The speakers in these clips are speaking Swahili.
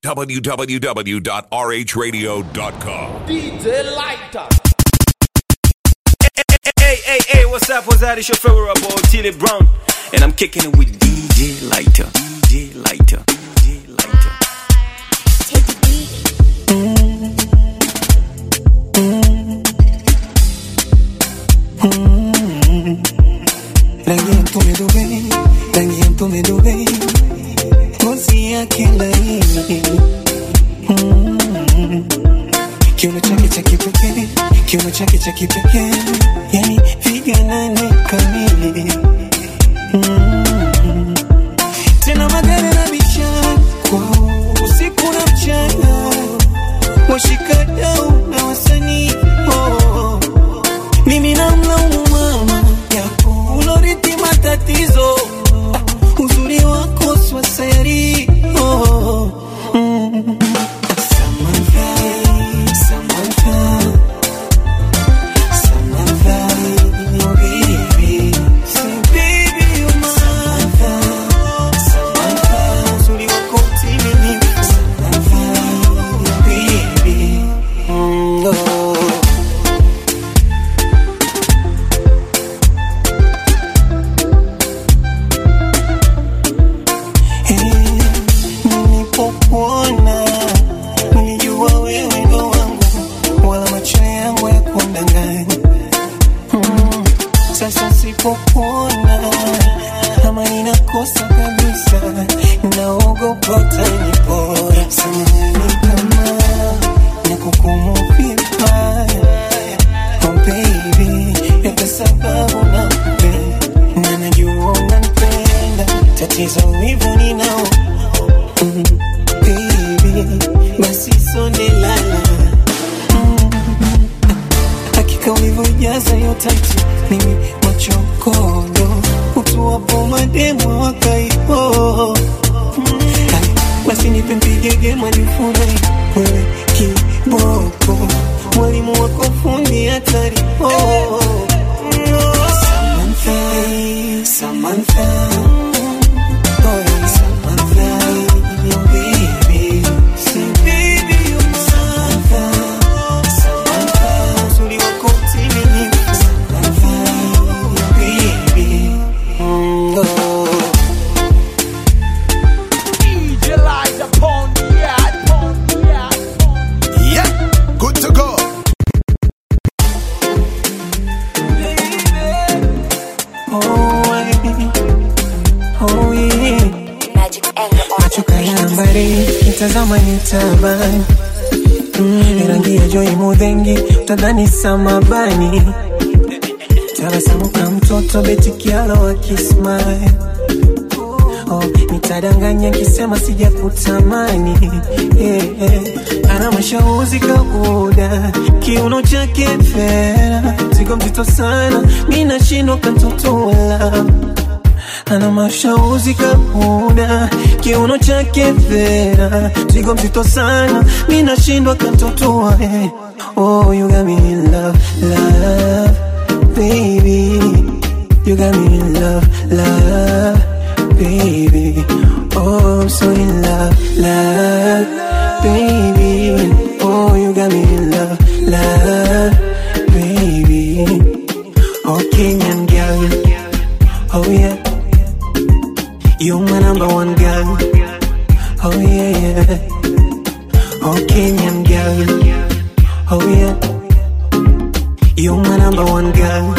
www.rhradio.com. DJ Lighter. Hey, hey, hey, what's up? What's that? It's your favorite boy, Tilly Brown. And I'm kicking it with DJ Lighter. DJ Lighter. DJ Lighter. rangi ya mtume Dubai, rangi ya mtume Dubai, ngozi yake laini Mm. kiuno chake cha kipekee, kiuno chake cha kipekee, yani viganane kamili Mm. tena magari na vichako usiku na mchana, washikadau na wasanii oh. mimi namlaumu mama yako ulorithi matatizo Ah, uzuri wako swaseri oh. mm. Samantha, Samantha, Samantha, oh baby. Say baby you're mine. Samantha, Samantha, uzuri wako mtimilifu. Samantha, oh baby. Mm, oh. Nilipokuona nilijua wewe ndo wangu, wala macho yangu ya kundanganya. Mm, Sasa sipokuona ama ninakosa kabisa, naogopa utanipora. Samahani kama nakukumu vibaya, oh baby, yote sababu nakupenda na najua unanipenda, tatizo wivu ninao Mm, baby, basi sonde lala Mm, hakika ulivyojaza hiyo taiti mimi machokondo utuwapo mademo wakaipo Mm, hai, basi nipe mpigege majifurahi wewe kiboko mwalimu wako fundi hatari oh. Samantha, Samantha Oh, Samantha, oh baby. Say, baby, you're my Samantha, Samantha. Uzuri wako mtimilifu. Samantha, oh baby. Mm, oh. DJ Lighter. Pon the yard. Pon the yard. Yeah, good to go. Oh, I- oh, yeah. Magic anger on macho kayambari kitazama nitabani mm, rangi ya joi mudhengi utadhani samabani tabasamu ka mtoto betikialo akismile oh, nitadanganya kisema sijakutamani yeah, yeah. ana mashauzi kabuda kiuno chake fera zigo mzito sana mi nashindwa kantotola ana mashauzi kabuda kiuno chake fera zigo mzito sana mi nashindwa kantotoa eh. oh, you got me in love, love, baby you got me in love, love, baby. Oh, I'm so in love, love, baby. Oh, you got me in love, love, baby. Oh, Kenyan girl. Oh, yeah. You're my number one girl. Oh, yeah, yeah. Oh, Kenyan girl. Oh, yeah. You're my number one girl.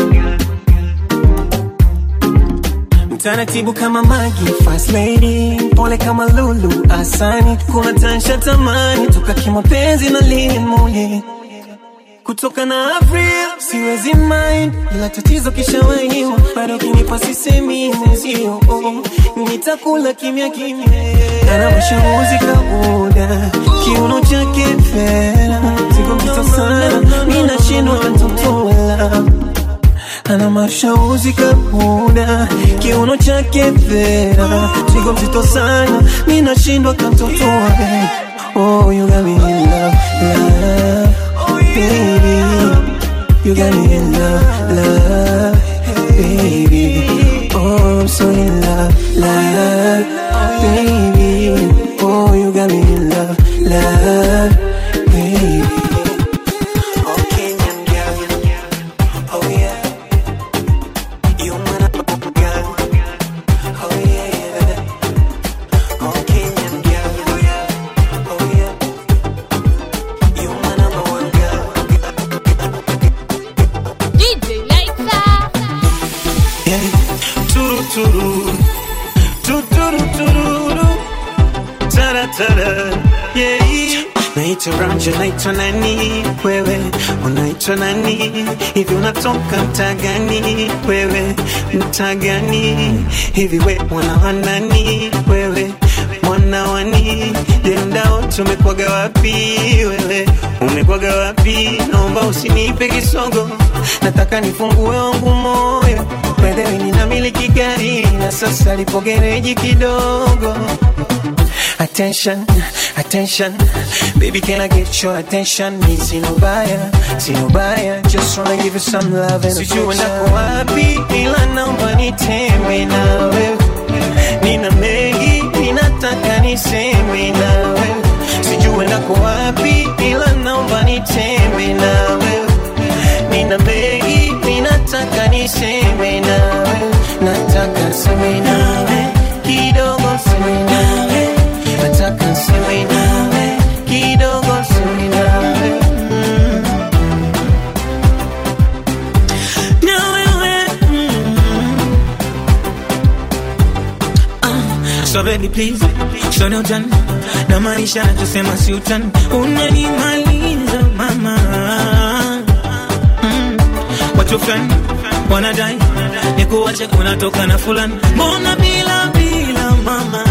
Mtaratibu kama Magi, fast lady, pole kama Lulu, asani, kuna tansha tamani, toka kimapenzi na limuli kutoka na Avril, siwezi mind, ila tatizo kishawahiwa, bado kinipa sisemi mwenzio, oh, nitakula kimya kimya, ana mashauri kabuda, kiuno chake fera, sigo mzito sana, mi nashindwa kantotola ana mashauzi kabuda kiuno chake fera sigo mzito sana mi nashindwa kantotoa oh you got me in love love baby you got me in love love baby oh I'm so in love love baby oh you got me in love love, baby. Oh, Kenyan girl, oh yeah. You my number girl, oh yeah. Oh, Kenyan girl, oh yeah. You my number one girl. DJ Lighter. Yeah. Turu turu, tuturu tururu, tara tara, yeah. Naitwa Ramja, naitwa nani wewe, unaitwa nani hivi, unatoka mtaa gani wewe, mtaa gani hivi, we mwana wa nani wewe, mwana wani je, mdao tumekwaga wapi wewe, umekwaga wapi? Naomba usinipe kisogo, nataka nifungue wangu moyo Wewe ninamiliki gari na sasa lipo gereji kidogo Attention, attention Baby, can I get your attention? Ni sino baya, sino baya Just wanna give you some love and Sijui nako wapi ila naomba nitembe nawe Nina mengi, ninataka niseme nawe Sijui nako wapi ila naomba nitembe nawe Nina mengi, ninataka niseme nawe Nataka seme nawe Kidogo seme nawe Nataka seme nawe Kidogo seme nawe mm. Na wewe So baby please, so no utani na maisha tusema si utani, unanimaliza mama. Mm. Watu fulani wanadai nikuache, unatoka na fulani, mbona bila bila mama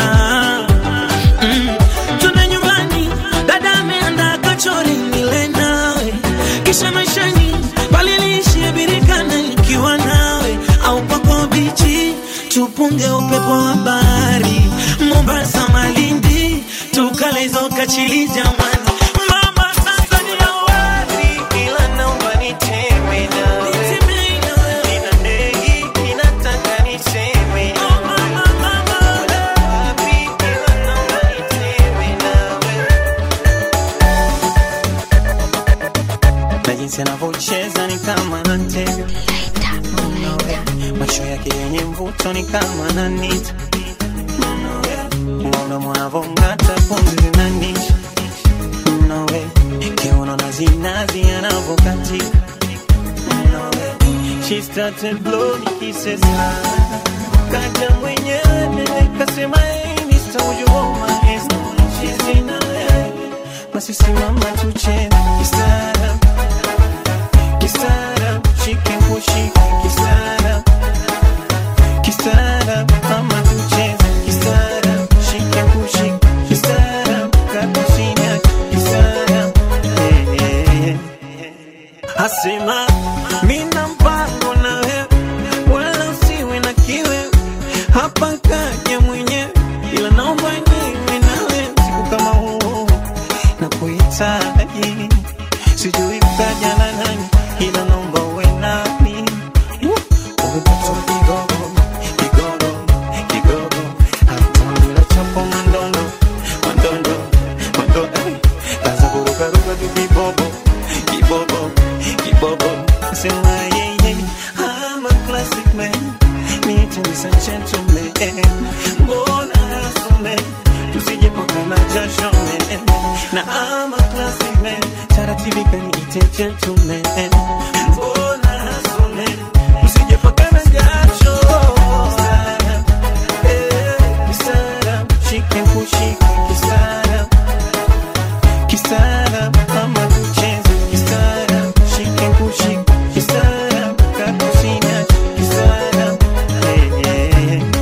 mm. Tuna nyumbani, dada ameandaa kachori nile nawe, kisha maishani bali niishie birikana ikiwa nawe au pako bichi tupunge upepo wa bahari Mombasa, Malindi, tukale hizo kachili jamani. Mama, sasa ni wapi? Ila naomba nitembe nawe Nitembe nawe. Nina mengi, ninataka niseme Oh, mama, mama. wapi ila naomba nitembe nawe na jinsi anavyocheza ni kama anatega macho yake yenye mvuto ni kama ananita mwana mwanavong'ata pumzi zinanisha nawe kiuno na zinazi anavokatika nawe she started blowing kisses kaja mwenyewe nene kasema hey Mr. would you hold my hands she's in a basi simama tucheze kistaarab kistaarab shike kushike kistaarab kistaarab mama tucheze kistaarab shike kushike kistaarab kakusinya kistaarab eh, eh, eh. asema mina mpango na wewe wala usiwe na kiwe hapa kaja mwenyewe ila naomba niwe nawe siku kama huu na kuhitaji sijui kaja na nani ila naomba uwe nami umepata kigogo kigogo kigogo hatamila chapo mandondo mandondo mandondo eh. kaza kurukaruka tu kibobo kibobo kibobo sema yeye I'm a classic man need to be some gentleman mbona hasome tusije pokana jasho man na I'm a classic man taratibu kaniite gentleman mbona hasome tusije pokana jasho Eh, kisara shike kushike kisara kisara mama tucheze kisara shike kushike kisara kakusina kisara eh, eh, eh.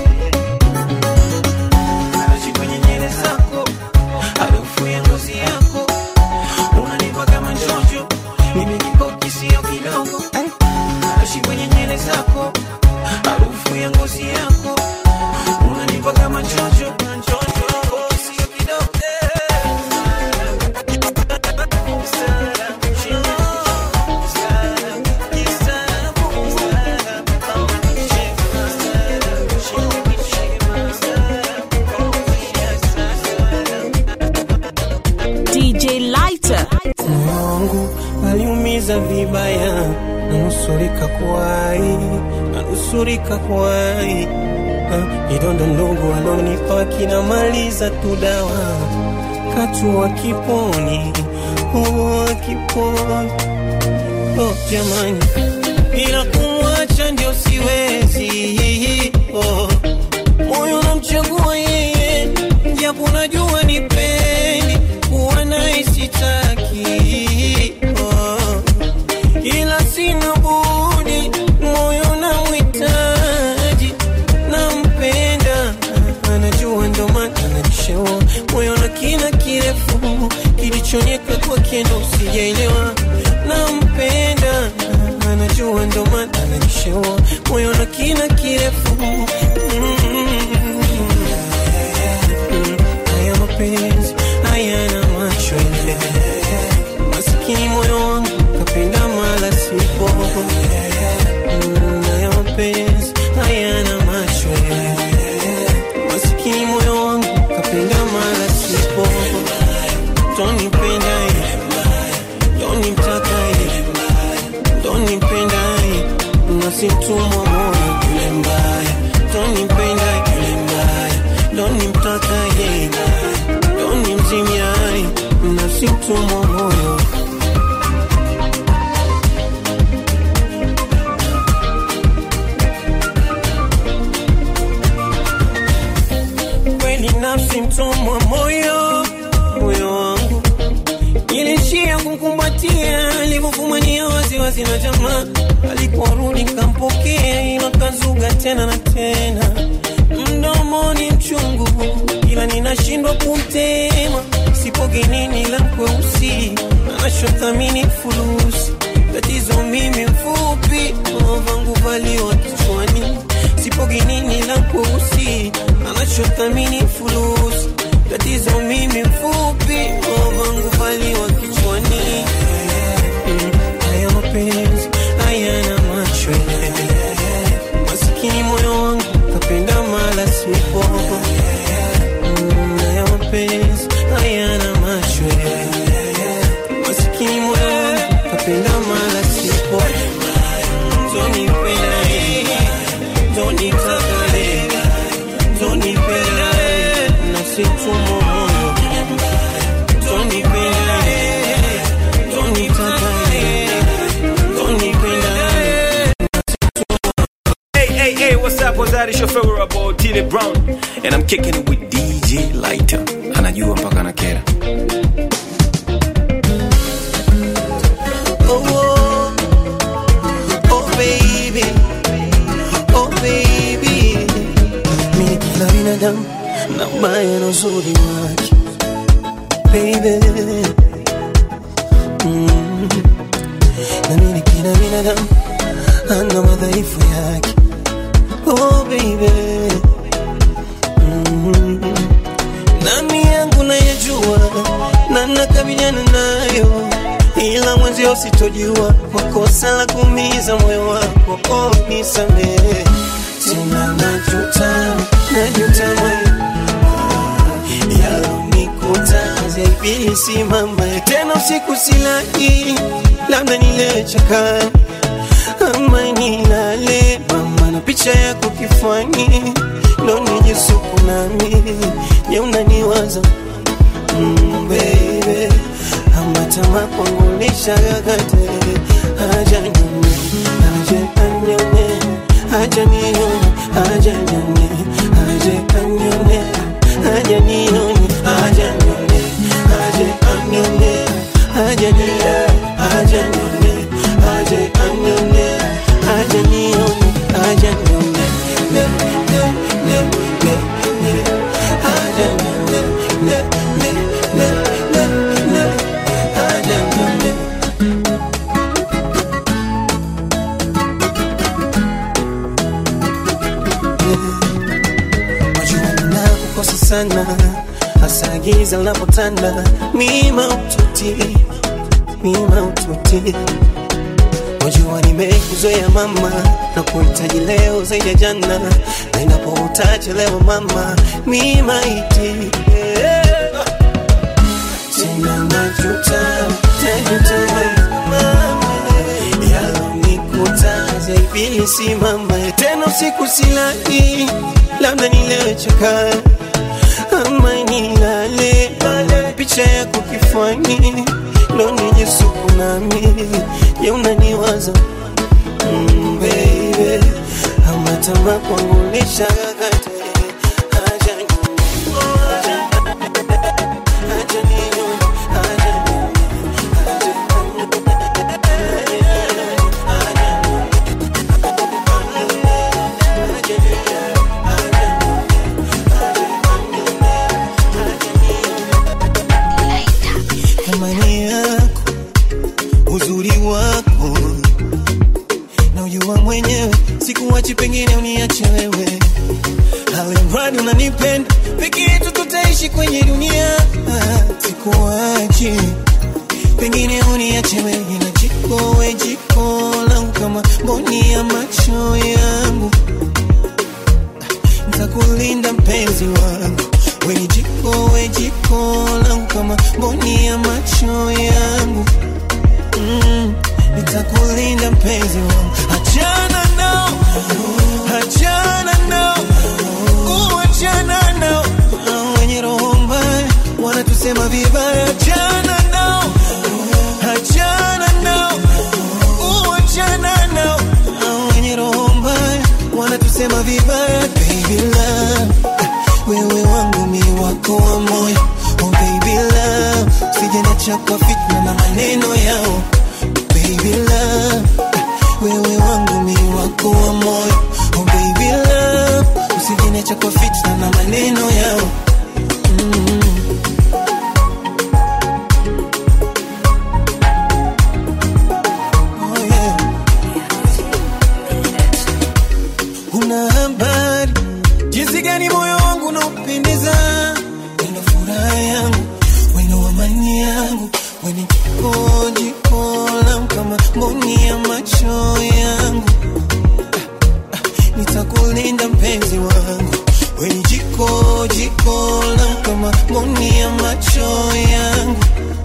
Naishi kwenye nywele zako, harufu ya ngozi yako unanipa kama njojo, mimi kikoki sio kidogo. Naishi kwenye nywele zako, harufu ya ngozi yako unanipa kama njojo, njojo, sio kidogo. Lighter. moyo wangu aliumiza vibaya, nanusurika kuwai, nanusurika kuwai. Ah, Kidonda ndogo alonipa kinamaliza tu dawa, katu kiponi, oh, kiponi oh, jamani, ila kumwacha ndio siwezi oh. Moyo namchagua yeye, japo najua ni pendi kuwa naye sitaki oh. Ila sina budi, moyo namhitaji, nampenda, anajua ndo maana anajishewa moyo na kina kirefu kilichonyeka kwake ndo sijaelewa, nampenda, anajua ndo maana anajishewa moyo na kina kirefu Mm. Haya mapenzi hayana macho masikini moyo wangu kapenda mala sipo Mm, haya mapenzi hayana macho masikini moyo wangu kapenda mala sipo tonipenda tonimtaka tonipenda nasimtumwa moyo yule mbaya tonipenda yule mbaya donimtaka yeye donimzimia nasimtumwa moyo kweli nafsi mtumwa moyo moyo wangu ilishia kumkumbatia alivyofumania waziwazi na jamaa aliporudi nkampokea ila kazuga tena na tena mdomoni mchungu ila ninashindwa kumtema sipoge nini la kweusi anachothamini fulusi tatizo mimi mfupi vangu valiwa kichwani sipoge nini la kweusi anachothamini fulusi tatizo mimi mfupi vangu valiwa kichwani Mm, haya mapenzi hayana macho masikini moyo wangu kapenda mala sipo Mm, haya mapenzi hayana macho masikini moyo wangu kapenda mala sipo zonipenda zonitaka zonipenda nasitumwa moyo zonipenda zonitaka zonipenda Hey, hey, hey, what's up? What's that? It's your favorite about Tilly Brown. And I'm kicking it with DJ Lighter. Anajua mpaka na kera. Oh, oh, oh baby, oh baby, mimi kila binadamu na ubaya na uzuri wake baby, mm. na mimi kila binadamu ana madhaifu yake oh baby, mm. nami yangu nayajua na nakabiliana nayo ila mwenzio sitojua kwa kosa la kuumiza moyo wako oh, nisamehe tena najuta najuta moyo yalonikuta zaibili simama tena usiku silali labda nilechaka ama nilale mama na picha yako kifani ndo nijisuku nami je unaniwaza mm, baby amatama kwangu nishagagate haja nyone haja anyone haja nione haja nyone haja anyone haja nione haja nyone haja anyone haja nione haja nyone haja anyone haja nione haja nyone ne ne ne ne ne haja nyone ne ne ne ne ne haja nyone Wajua ninakukosa sana hasa giza linapotanda mima ututi mima ututi Wajua nimekuzoea mama na kuhitaji leo zaidi ya jana na inapo utachelewa mama mima iti yeah. Tena nacho nimesimama tena usiku silali, labda nilewe chokaa ama nilale, picha yako kifuani ndo nijisuku nami, je unaniwaza mm, baby ama tamaa kwangu nishakakata haja ninywe, haja ninywe, haja thamani yako, uzuri wako na ujua mwenyewe, sikuwachi, pengine uniache wewe, alimradi unanipenda, peke yetu tutaishi kwenye dunia, sikuwachi, pengine uniache wewe, na jiko we jiko langu kama mboni ya macho yangu nitakulinda mpenzi wangu, we ni jiko we jiko langu kama mboni ya macho yangu mm, nitakulinda mpenzi wangu, achana nao, achana nao, uh, achana nao, Hao wenye roho mbaya wanatusema vibaya, achana nao, achana nao, uh, achana nao, Hao wenye roho mbaya wanatusema vibaya, baby love, wewe wangu mi wako wa moyo, oh baby love, usijeniacha kwa fitna na maneno yao, baby love, wewe wangu mi wako wa moyo, oh baby love, usijeniacha kwa fitna na maneno yao. Mm. Oh yeah. Una habari jinsi gani moyo wangu unaupendeza, wendo furaha yangu, wendo amani yangu, weni jiko jiko langu kama mboni ya macho yangu. Ah, ah, Nitakulinda mpenzi wangu, weni jiko jiko langu kama mboni ya macho yangu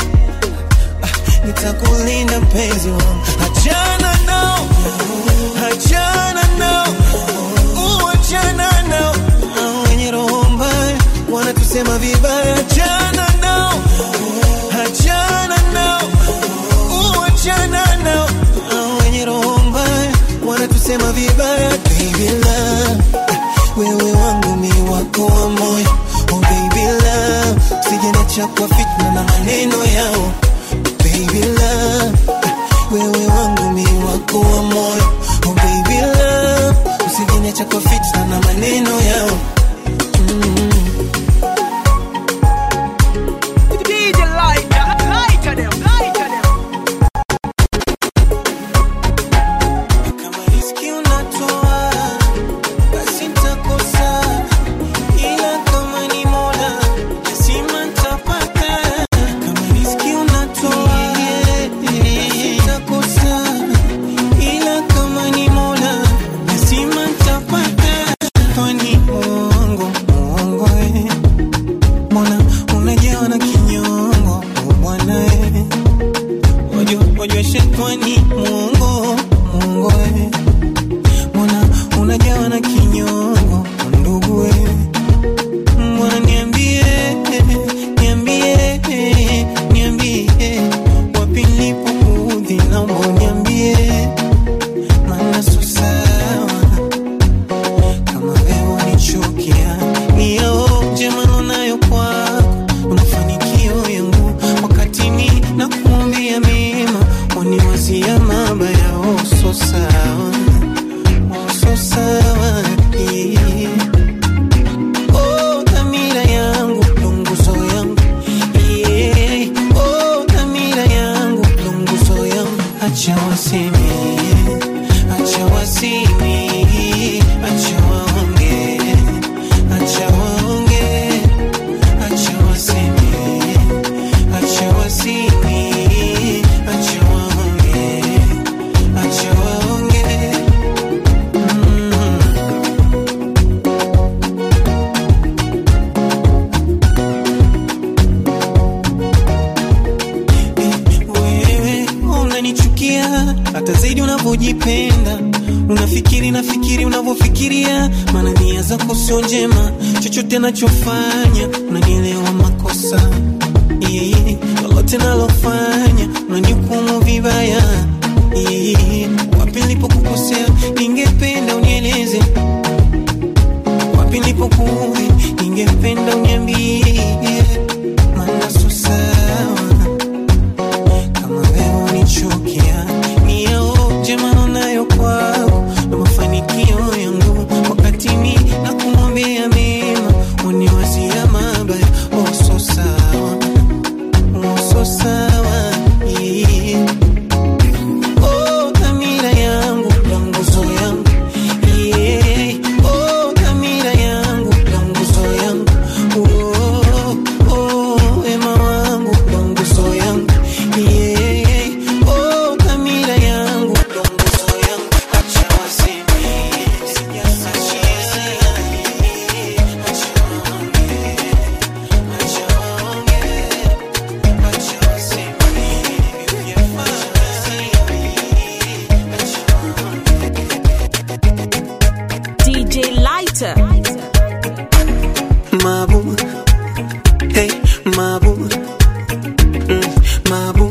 nitakulinda mpenzi wangu, achana nao, achana nao, uh, achana nao, Hao wenye roho mbaya wanatusema vibaya, achana nao, achana nao, uh, achana nao, Hao wenye roho mbaya wanatusema vibaya, baby love, wewe wangu mi wako wa moyo, oh baby love, usijeniacha kwa fitna na maneno yao baby love, wewe wangu mi wako wa moyo, oh baby love, usijeniacha kwa fitna na maneno yao. DJ lighter, lighter them, lighter them. Kama riski unatoa, basi nitakosa, ila kama ni Mola, lazima nitapata. Kama riski unatoa, basi nitakosa, ila kama ni Mola, lazima nitapata. Kwani uongo, uongo, eh. Mbona unajawa na kinyongo, oh bwana eh. Wajua, wajua shetani muongo, muongo we. Mbona unajawa na kinyongo, ndugu we. Mbona niambie, niambie, niambie, wapi nilipoudhi, naomba uniambie, maana sio sawa kama wewe unichukia, ni yaoje maneno nayo kwako na mafanikio yangu, wakati ni na kuambia mema, waniwazia mabaya. Oh, so sawa, oh, so sawa yeah. Oh, dhamira yangu ndo nguzo yangu yeah. Oh, dhamira yangu ndo nguzo yangu, acha waseme, acha waseme, acha waonge, acha waonge, acha waseme, acha waseme, acha waonge, acha waonge. Mm. wewe unanichukia hata zaidi unavyojipenda unafikiri nafikiri unavyofikiria maana nia zako sio njema chochote nachofanya unanielewa makosa yeah. lolote nalofanya unanihukumu vibaya yeah. wapi nilipokukosea ningependa unieleze wapi nilipokuudhi ningependa uniambie maana sio sawa kama wewe unichukia ni yao jema nayo kwako na mafanikio yangu wakati mi na kumwambia mema uniwazia mabaya oh so sawa oh so sawa yeah. oh dhamira yangu ya nguzo yangu yeah. oh dhamira yangu ya nguzo yangu oh, oh, wema wangu ya nguzo yangu yeah. oh dhamira yangu ya nguzo yangu acha waseme sijasachia acha waongee acha waongee acha waseme DJ Lighter. Mabu, hey, Mabu, mm, Mabu,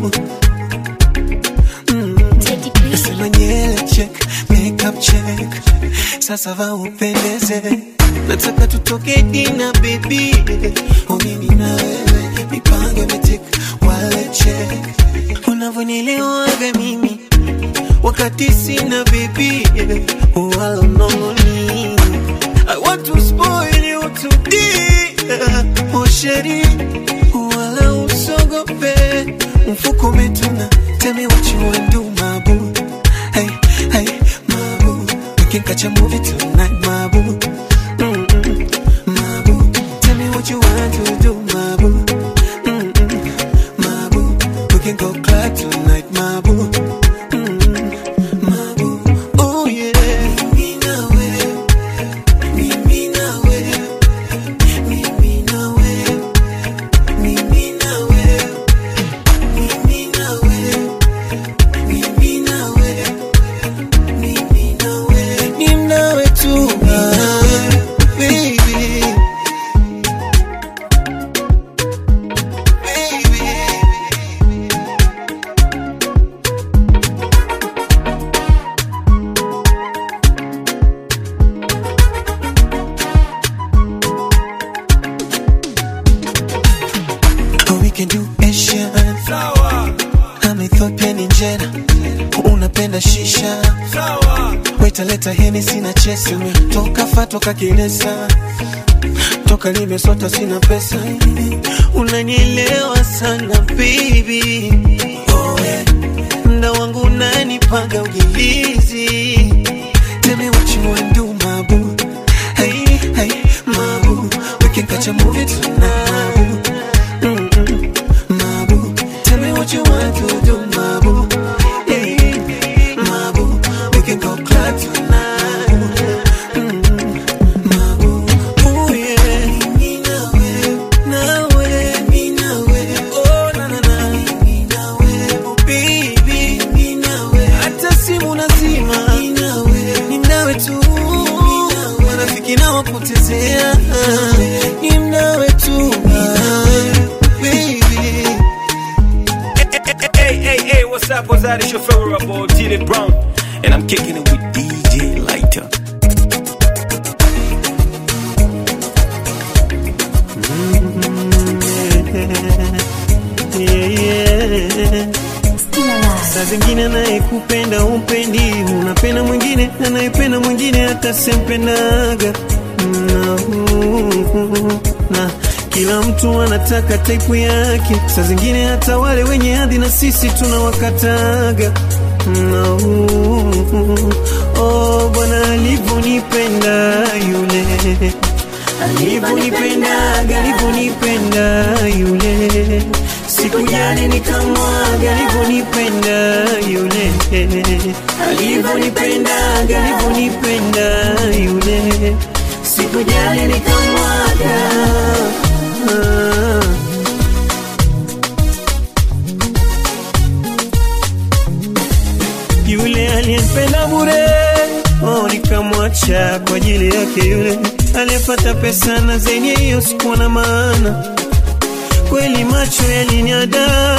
Teddy B. nasema nyele check, makeup check, sasa va upendeze, nataka tutoke dina baby, oh mimi na wewe, mipango imetik, wale check, unavyonielewaga mimi wakati sina baby, wala unongoni I want to spoil you today Oh sheri Wala usogope Mfuko umetuna Tell me what you want do my boo Hey, hey, my boo We can catch a movie tonight my boo Mm-mm, my boo Tell me what you want to do my boo Mm-mm, my boo We can go club tonight my boo Mm-mm, my boo Oh yeah Mimi na wewe mimi na wewe, mimi na wewe, mimi na wewe, mimi na wewe, mimi na wewe, mimi na wewe, ni nawe tu, baby. Baby. Oh, we can do Asian Sawa, I'm Ethiopian injera unapenda shisha sawa, wetaleta heni sina chesi toka fa toka kilesa toka limesota sina pesa unanielewa sana baby oh, yeah. mda wangu unanipaga ujilizi Tell me what you wanna do, my boo. Hey, hey, my boo. We can catch a movie tonight, my boo. Mm-mm, my boo. Tell me what you want to do, my boo. Hey, my boo. We can go club tonight. Mm-mm, my boo. Ooh, yeah. Mimi na wewe, na wewe, mimi na wewe. Oh, na, na, na. Mimi na wewe. Oh, baby. Mimi na wewe. Hata simu nazima. Mimi na wewe. Ni nawe tu. Marafiki nawapotezea. Ni nawe tu. Baby. Hey, hey, hey, what's up? What's that? It's your favorite boy, Tilly Brown. And I'm kicking it with DJ Lighter. Yeah, yeah. Saa zingine anayekupenda umpendi, unapenda mwingine anayependa mwingine hata sempendaga na, na kila mtu anataka taipu yake. Saa zingine hata wale wenye hadhi na sisi tunawakataga na, oh, Bwana alivyonipenda yule alivyonipendaga alivyonipenda yule sikujali nikamwaga alivyonipenda yule alivyonipendaga alivyonipenda yule sikujali nikamwaga ah. yule Nilipenda bure oh, nikamwacha kwa ajili yake yule aliyepata pesa na zenye hiyo sikuwa na maana kweli, macho yaliniada,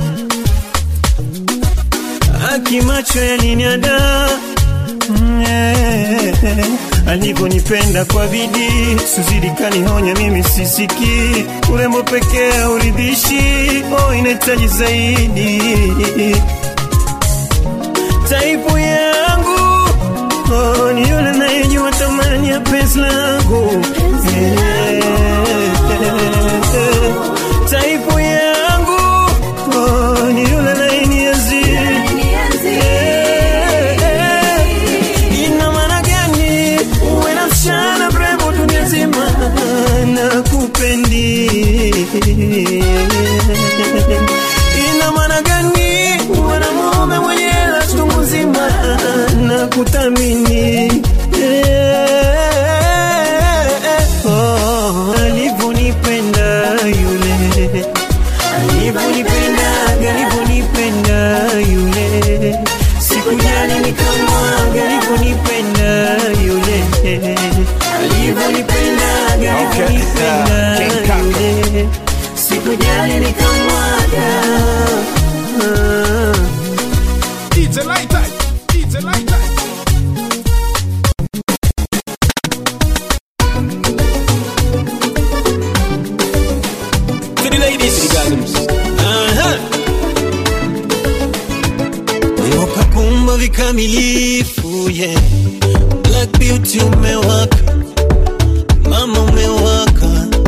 haki macho yaliniada Mm, eh, alivyonipenda kwa bidii, suzidi kanihonya, mimi sisiki urembo pekee hauridhishi, oh, inahitaji zaidi taipu yangu oh, ni yule nayejua thamani ya penzi langu Eh, taipu yangu oh, ni yule nayenienzi Eh, ina maana gani uwe na msichana mrembo dunia nzima na kupendi ina maana gani uwe na mume mwenye hela chungu nzima na kuthamini Eh, oh, alivyonipenda yule alivyonipenda alivyonipenda yule sikujali nikamwaga alivyonipenda yule alivyonipenda alivyonipenda King Kaka. yule sikujali nikamwaga Ah. DJ Lighter, DJ Lighter. To the ladies, to the gallums. Mungu kakumba vikamilifu yeah. Black beauty umewaka, mama umewaka,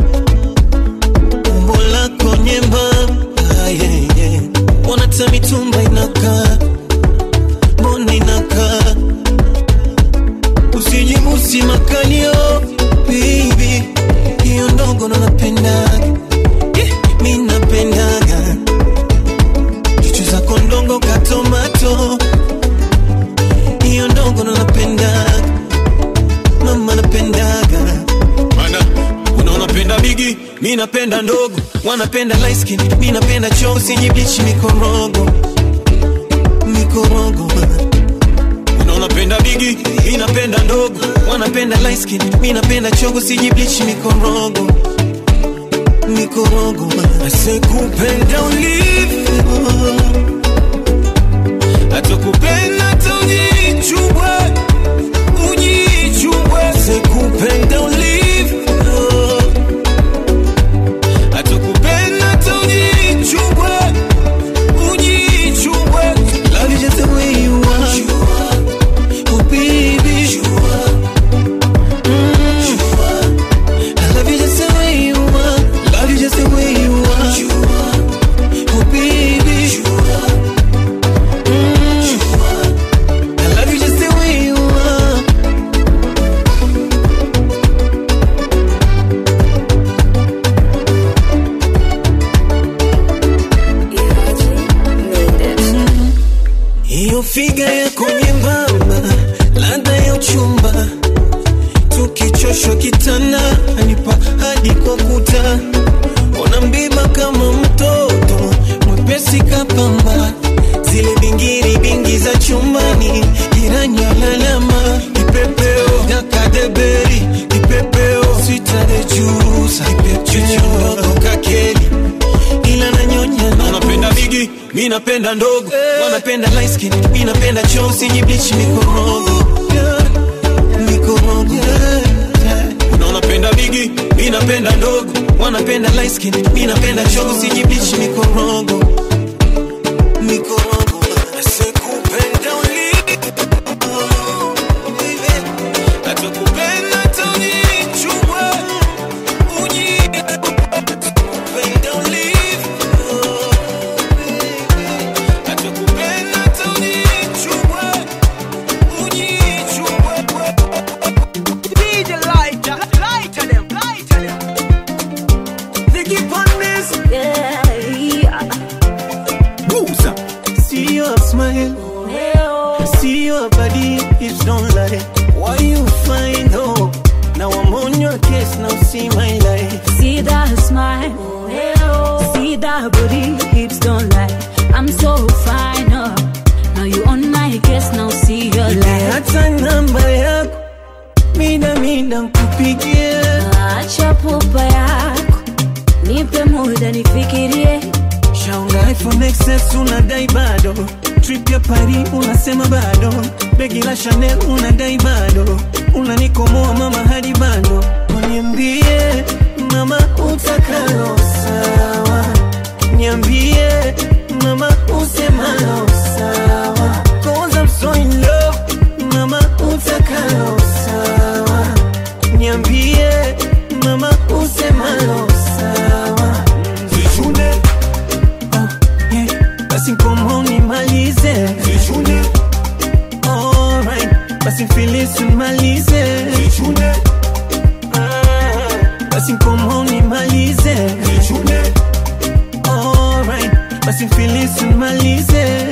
umbo lako nyembamba yeah, yeah. Mbona ta mitumba inakaa, mbona inakaa, usijibusi makalio baby, hiyo ndogo ndo napendaga yeah, mi napendaga chuchu zako ndongo katomato hiyo ndogo ndo napendaga mama napendaga mana unaona penda bigi mi napenda ndogo wanapenda light skin mi napenda choo sijiblichi mikorogo mikorogo unaona penda bigi mi napenda ndogo wanapenda light skin mi napenda chogo sijiblichi mikorogo mikorogo asekupenda ulivyo atakupenda taujichubwe ujichubwe sekupenda ulivyo atakupenda taujichubwe ujichubwe love you just the way you are oh baby Mm. I love you just the way you are love you just the way you are oh baby Mm. I love you just the way you are hiyo figa yako nyembamba, ladha ya uchumba, tukichoshwa kitana anipa hadi kwa kuta, ona mbiba kama mtoto mwepesi kapamba, zile bingiri bingi za chumbani, jirani alalama, kipepeo dakadeberi, kipepeo sitarejusa, kipepeo ndogo kakeli ila nanyonya na napenda bigi mi napenda ndogo wanapenda light skin mi napenda choo sijiblichi mikorogo mikorogo unaona penda bigi mi napenda ndogo wanapenda light skin mi napenda choo sijiblichi mikorogo mikorogo asekupenda ulivyo atakupenda taujichubwe ujiupenda ulivyo atakupenda taujichubwe ujichubwe DJ Lighter, lighter them, lighter them. Nicky Pondes See your smile See your body, hips don't lie Why you find hope? Now I'm on your case, now see my life See that smile, see that booty, hips don't lie. I'm so fine, oh. Now you on my case, now see your muda nkupigie acha pupa yako nipe muda nifikirie shaunga iphone xs unadai bado trip ya pari unasema bado begi la chanel unadai bado unanikomoa mama hadi bado uniambie mama utakalo sawa niambie mama usemalo sawa cause I'm so in love mama utakalo sawa niambie mama usemalo sawa Zichune oh, yeah. basi nkomo nimalize Zichune alright basi filisi nimalize Zichune ah, basi nkomo nimalize Zichune alright basi filisi nimalize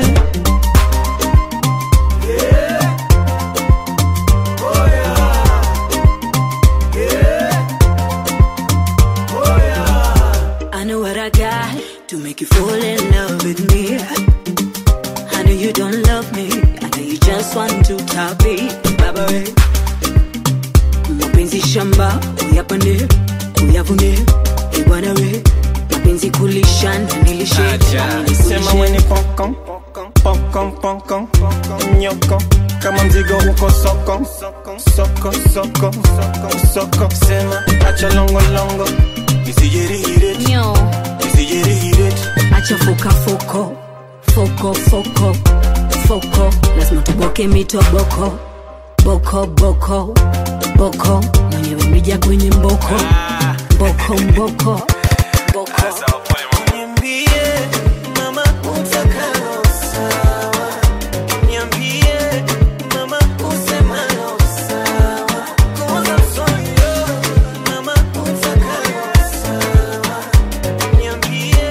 I know what I got to make you fall in love with me. I know you don't love me. I know you just want to top it. Baba we. Mapenzi shamba, uyapande, uyavune. Eh, bwana we. Mapenzi kulisha na nilishe. na nilikulishe. sema weni pokon pokon pokon nyoko kama mzigo uko soko soko soko soko sema acha longo longo isijirihire Nyo. isijirihire acha foka foko foko foko foko lazima tuboke mitoboko boko boko boko mwenyewe mija kwenye mboko mboko mboko boko Niambie mama utakalo sawa, niambie mama usemalo sawa, cause I'm so in love, mama utakalo sawa, niambie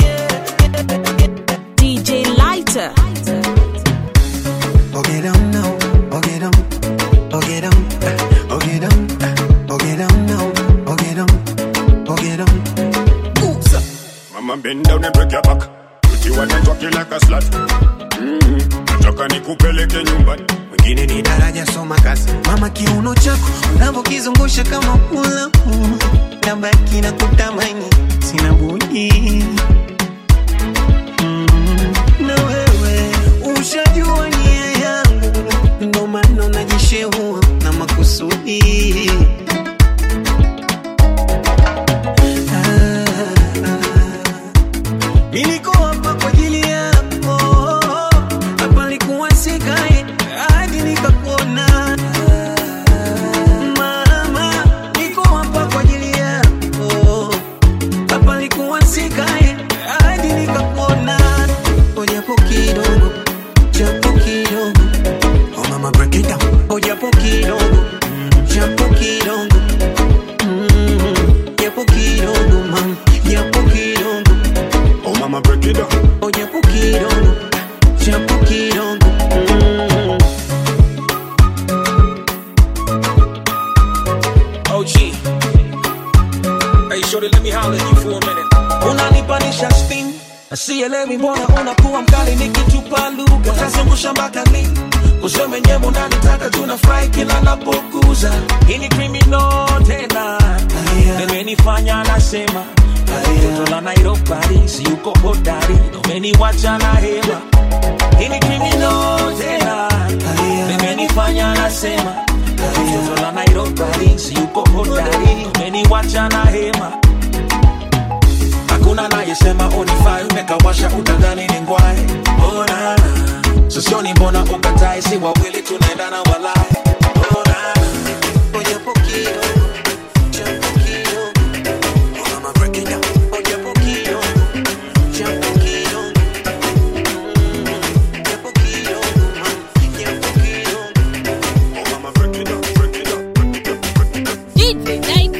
DJ Lighter. Oh get 'em now, oh get 'em, oh get 'em, oh get 'em, oh get 'em now, oh get 'em, oh get 'em. Mama bend down and break your back. Put you on and talk you like a slut. Mm-hmm. Nataka nikupeleke nyumbani. wengine ni daraja soma kazi mama kiuno chako unavyokizungusha kama ulamu nabaki na kutamani sina budi Mm, na wewe ushajua nia yangu ndo maana najishehua na makusudi Ah, ah. Niliko hapa kwa ajili yako, hapa likuwa sikae hadi nikakuona. Mama, niko hapa kwa ajili yako, hapa likuwa sikae hadi nikakuona. Oh, japo kidogo, japo kidogo, oh mama break it down. Oh, japo kidogo, mm, japo kidogo, mm, japo kidogo, mama, japo kidogo. Oh mama break it down. Oh, japo kidogo, japo kidogo. Mm. OG. Hey, shorty, let me holler at you for a minute. unanipanisha spin sielewi mbona unakuwa mkali nikitupa lugha utazungusha mpaka lini kusema wenyewe unanitaka tunafurahi kila napokuza hii ni criminal tena imenifanya nasema toto la Nairobi si uko hodari umeniwacha na hema hii ni criminal tena imenifanya nasema toto la Nairobi si uko hodari umeniwacha na hema hakuna nayesema unifai umekawasha utadhani ni ngwai ona sosioni mbona ukatae si wawili tunaendana walai ona Oh, japo kidogo, japo kidogo. Oh, mama break it down. Oh, japo kidogo, japo kidogo. Mm, japo kidogo, mama, japo kidogo. Oh mama break it down, break it down, break it down, break it down.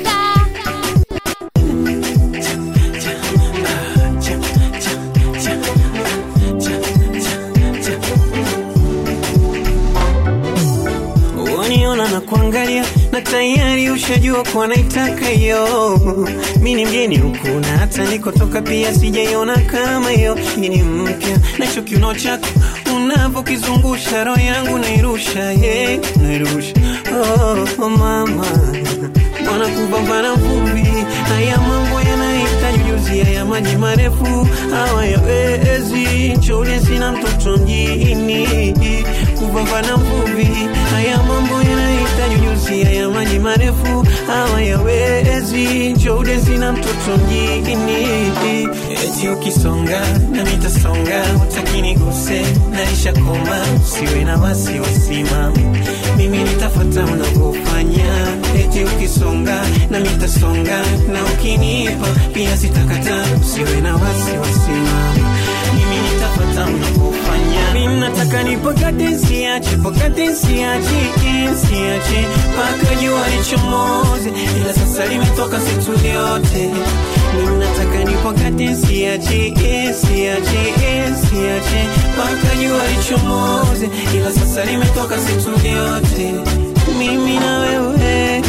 ushajua kuwa naitaka hiyo. Mi ni mgeni huku na hata nikotoka pia sijaiona kama hiyo. Hii ni mpya na hicho kiuno chako unavyokizungusha roho yangu nairusha, yeah, nairusha oh, oh mama Bwana kupambana vumbi, haya mambo yanahitaji ujuzi, haya maji marefu hawayawezi. Nchole sina mtoto mjini, kupambana vumbi, haya mambo yanahitaji ujuzi, haya maji marefu hawayawezi. Nchole sina mtoto mjini, eti ukisonga na nitasonga, utaki niguse, naisha koma, usiwe na wasiwasi mama, mimi nitafuata unavyofanya, eti ukisonga na mitasonga, na ukinipa pia sitakata, usiwe na wasiwasi mama, mimi nitafuata unavyofanya. Mimi nataka nipakate, siache, pakate, siache, siache mpaka jua lichomoze, ila sasa limetoka situ yote. Mimi nataka nipakate, siache, siache, siache mpaka jua lichomoze, ila sasa limetoka situ yote. Mimi na wewe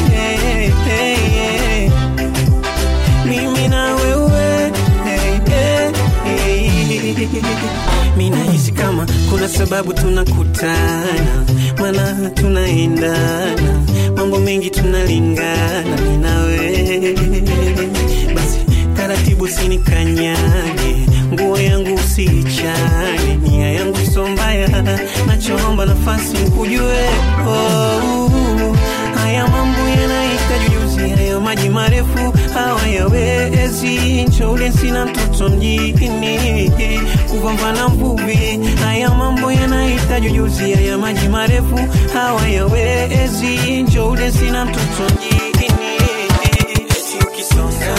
mimi na wewe mi nahisi kama kuna sababu tunakutana, maana tunaendana, mambo mengi tunalingana, mi na wewe. Basi taratibu, sinikanyage, nguo yangu usiichane, nia yangu so mbaya, nachoomba nafasi nkujue. Oh, haya mambo yanahitaji ujuzi, haya maji marefu hawayawezi. Nchoule sina mtoto mjini, kupambana mvuvi. Haya mambo yanahitaji ujuzi, haya maji marefu hawayawezi. Nchoule sina mtoto mjini, eti ukisonga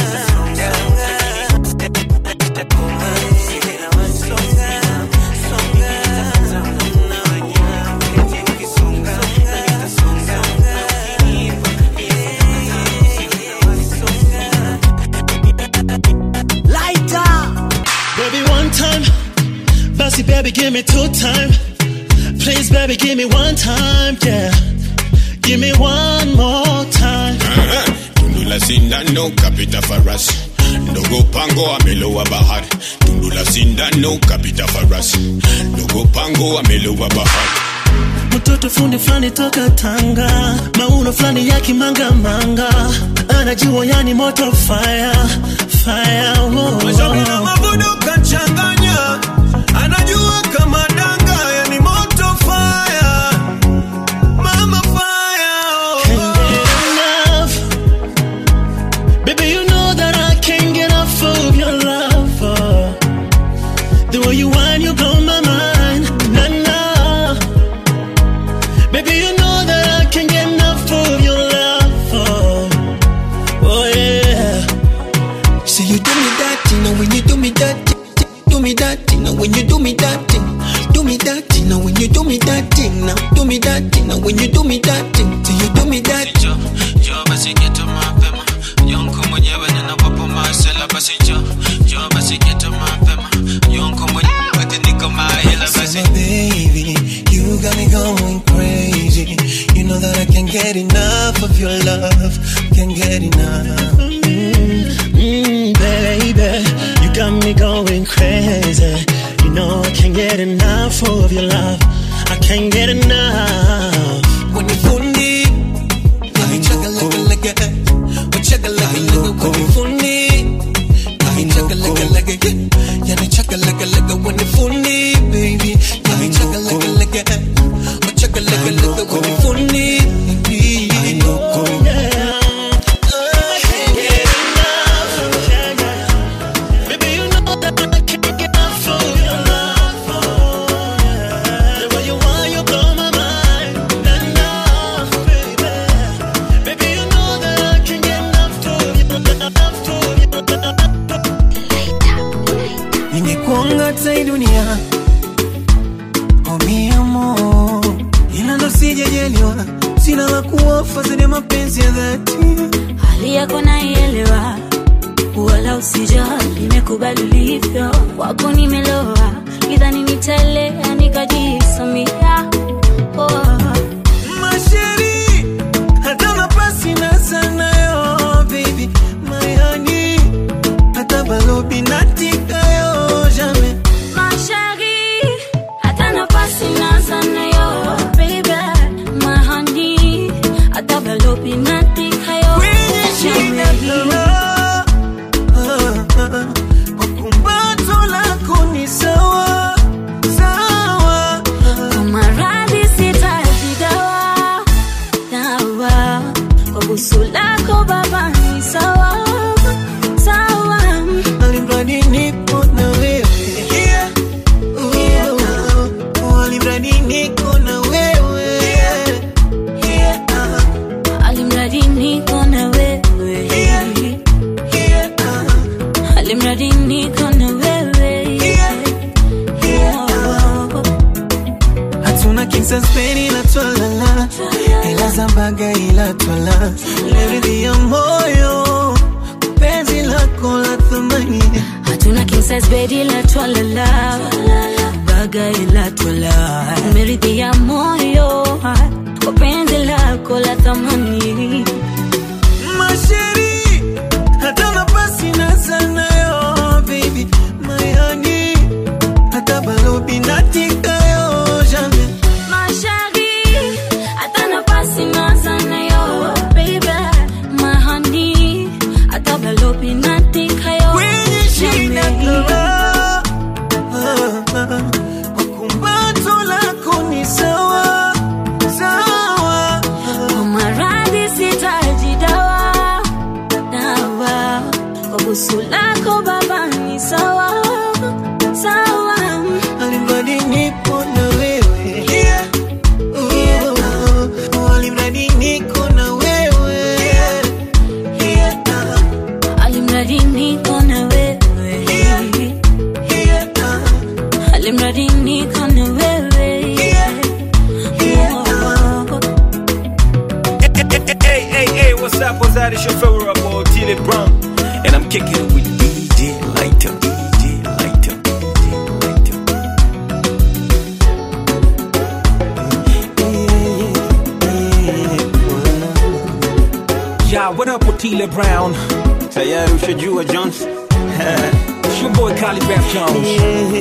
Lighter. Baby, one time. Bossy, baby, give me two time. Please, baby, give me one time. Yeah. Give me one more time. Tundu la sindano kapita farasi ndogo pango amelowa bahari tundu la sindano kapita farasi ndogo pango amelowa bahari Mtoto fundi fulani toka Tanga, mauno fulani ya kimanga-manga, anajua yani moto fire, fire. Oh, Mashauri na mavuno kachanganya, anajua kama danga, yani moto fire, mama fire. Can't get enough. Baby, you know that I can't get enough of your love. oh. The way you whine, you blow my mind. Nah, nah. Baby, you know that I can't get enough of your love. Oh, oh yeah. So you do me that thing, now when you do me that thing, do me that thing, now when you do me that thing, do me that thing, now when you do me that thing, now do me that thing, now when you do me that thing, so you do me that. Njoo, njoo basi geto mapema yonko mwenyewe ninawapo masela basi njoo, njoo basi geto mapema yonko mwenyewe basi niko mahela basi So baby, you got me going crazy. You know that I can't get enough of your love, can't get enough. Mm, baby, you got me going crazy. You know I can't get enough of your love. I can't get enough. When you fundi, let me chugga like a like a, oh chugga like a like a when you fundi, let me chugga like a like a, yeah, me chugga like a like a when you fundi, baby, let me chugga like a like a, oh chugga like a like a when you fundi, baby. Yeah. I can't get enough. Yeah, yeah. Baby, you know that I can't get enough of your love. Oh, yeah. The way you want, you blow my mind. Enough, baby. Baby, you know that I can't get enough of your love. Of your love. Ningekuanga hata hii dunia oh mi amor, ila ndo sijajaliwa, sina la kuofa zaidi ya mapenzi ya dhati. hali yako naielewa, wala usijali, nimekubali ulivyo, kwako nimeloa, idhani nitaelea nikajisamia. Oh. Masheri, hata nafasi na nimeridhia moyo penzi lako la thamani hatuna king size bed ila twalala baga ila twala umeridhia moyo kwa penzi lako la thamani masheri hata nafasi na sanayo baby mayani hata balobi natikayo jamais Mashari, hata nafasi nazana yo, baby. My honey, hata balobi natika yo. kwenye shida kala kumbato lako ni sawa sawa Kwa maradhi sitaji dawa, dawa. Kwa busu lako baba ni sawa, sawa. alimradi nipo na wewe Oh, alimradi niko na wewe Alimradi niko na wewe. Alimradi niko na wewe. Hey, hey, hey, what's up? What's that? It's your favorite boy, Tilly Brown. And I'm kicking it with DJ Lighter. DJ Lighter. DJ Lighter. Yeah, what up with Tila Brown? Tayari ushajua Jones. It's your boy Collie Beth Jones.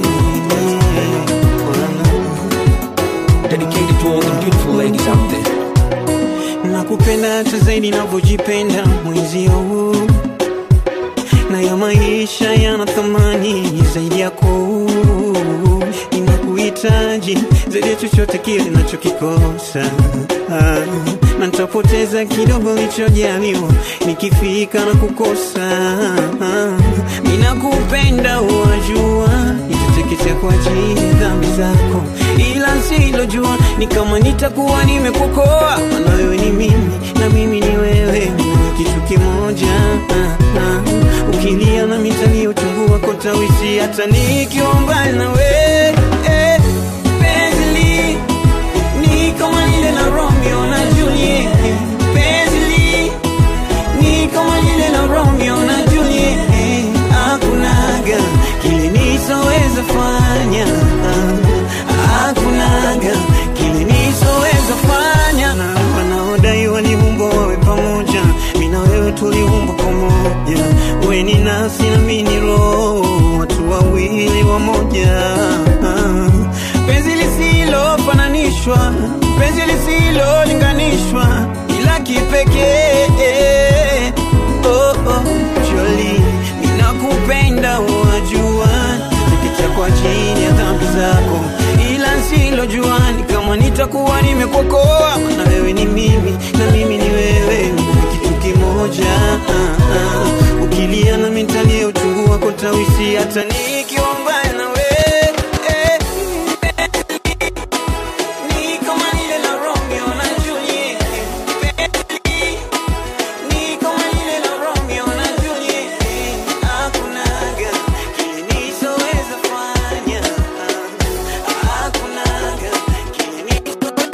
Dedicated to all the beautiful ladies out there. nakupenda hata zaidi navyojipenda mwenzio huu na ya maisha yana thamani zaidi yako ninakuhitaji zaidi ya chochote kile nachokikosa ah, na nitapoteza kidogo lichojaliwa nikifika na kukosa ah, ninakupenda wajua nitateketea kwa ajili ya dhambi zako ila silojua ni kama nitakuwa nimekukoa maana wewe ni mimi na mimi ni wewe ni kitu kimoja ah, ah. ukilia na mitani uchungu wako tawisi hata nikiwa mbali na wewe eh, penzi ni kama lile la Romeo na Juliet penzi ni kama lile la Romeo na Juliet hakunaga kile nisoweza fanya hakunaga kile nisoweza fanya na wanaodai waliumbwa wawe pamoja mi na wewe tuliumbwa pamoja we ni nafsi na mi ni roho watu wawili wamoja penzi lisilofananishwa penzi lisilolinganishwa ila kipekee oh, oh, Jolie, ninakupenda wajua nikicha kwa chini ya dhambi zako ila nsilojua ni kama nitakuwa nimekuokoa na wewe ni mimi na mimi ni wewe ni kitu kimoja ah, ah. ukilia na mitalie uchungu wako tawisi hata nikiwa mbali na wewe eh, ni kama lile la Romeo na Juliet ni kama lile la Romeo na Juliet hakunaga kile nisoweza fanya hakunaga kile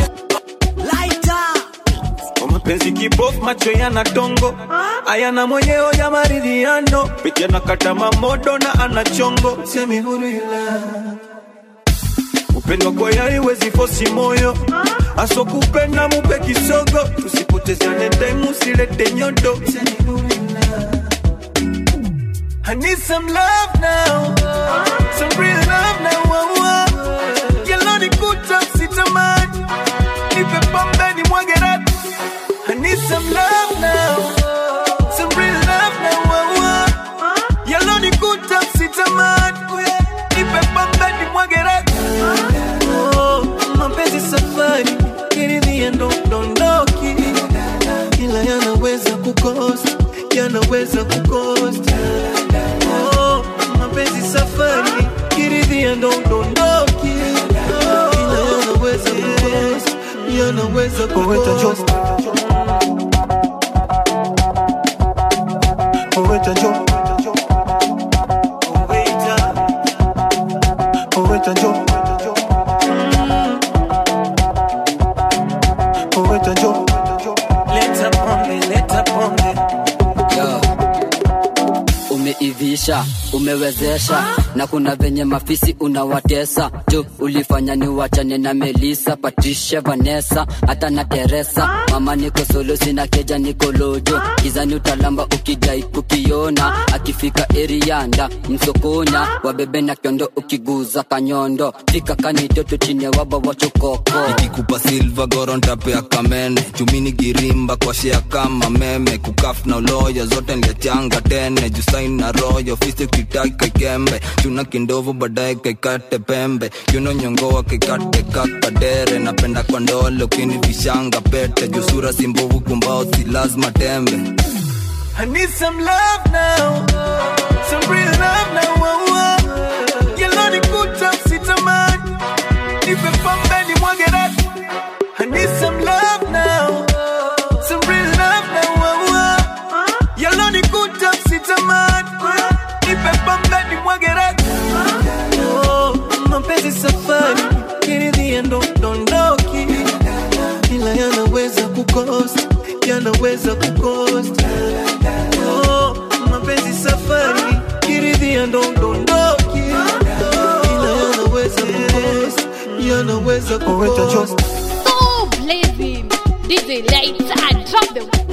Kwa mapenzi kibofu macho yana dongo ayana mwenyewe ya maridhiano peke anakata mamodo na ana chongo semi huru ila upendo kwa yari wezi fosi moyo aso kupenda mupe kisogo tusipotezane time usilete nyodo I need some love now some real love now oh, oh. Yellow ni kuta sitamani nipe pombe ni mwage rati I need some love now some real love now oh, oh. Yellow ni kuta sitamani nipe pombe ni mwage rati oh, mapenzi safari kiridhia ndo dondoki ila yanaweza kukosa yanaweza kukosa oh, mapenzi safari kiridhia ndo dondoki ila yanaweza kukosa yanaweza kukosa Oweta jo Oweta Oweta jo Oweta jo Leta pombe umezidisha umewezesha na kuna venye mafisi unawatesa tu ulifanya ni wachane na melisa patricia vanessa hata na teresa mama niko solo sina keja niko lojo gizani utalamba ukijai kukiona akifika erianda msokonya wabebe na kiondo ukiguza kanyondo fika kanitoto chini ya waba wachokoko ikikupa silva gorontapea kamene chumini girimba kwa shea kama meme kukaf na uloya zote nliachanga tene jusain na royo fisi kitai kaikembe chuna kindovu baadaye kaikate pembe yuno nyongoa kaikate kakadere napenda kwa ndole ukini vishanga pete jusura simbovu kumbao si lazima tembe I need some love now, some real love now. Oh, oh. Yellow ni kuta sitamani, nipe pombe ni mwage raki. I need some love now, some real love now. Oh, oh. Yellow ni kuta sitamani, nipe pombe ni mwage raki. Oh, mapenzi safari, kiridhia ndo dondoki, ila yanaweza kukosa, yanaweza kukosa. Oh, mapenzi safari, kiridhia ndo dondoki, ila yanaweza kukosa, yanaweza kukosa. Oh, blazing. DJ Lighter, drop the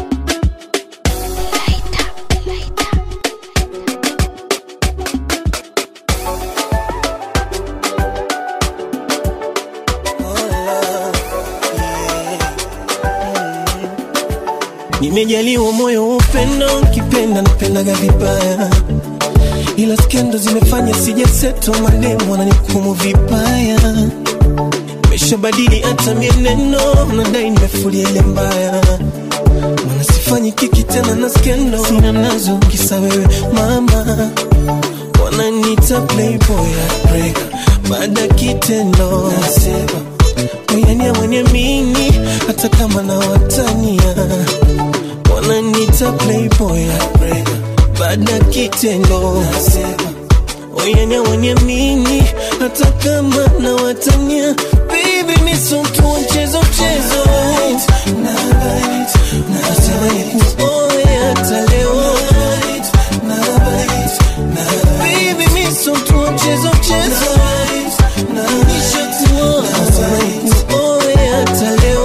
Nimejaliwa moyo wa upendo, ukipenda napendaga vibaya, ila skendo zimefanya sijaseto, mademu wananihukumu vibaya. Nimeshabadili hata mienendo, nadai nimefulia ile mbaya, mana sifanyi kiki tena na skendo, sina nazo kisa wewe mama, wananiita playboy heartbreaker, baada ya kitendo nasema Uyania mwenye mini hata kama na watania wananiita playboy heartbreaker baada ya kitendo nasema Uyania mwenye mini hata kama na watania baby mi sio mtu wa mchezo mchezo nasema nikuoe hata leo baby mi sio mtu wa mchezo mchezo nishakuoa nikuoe hata leo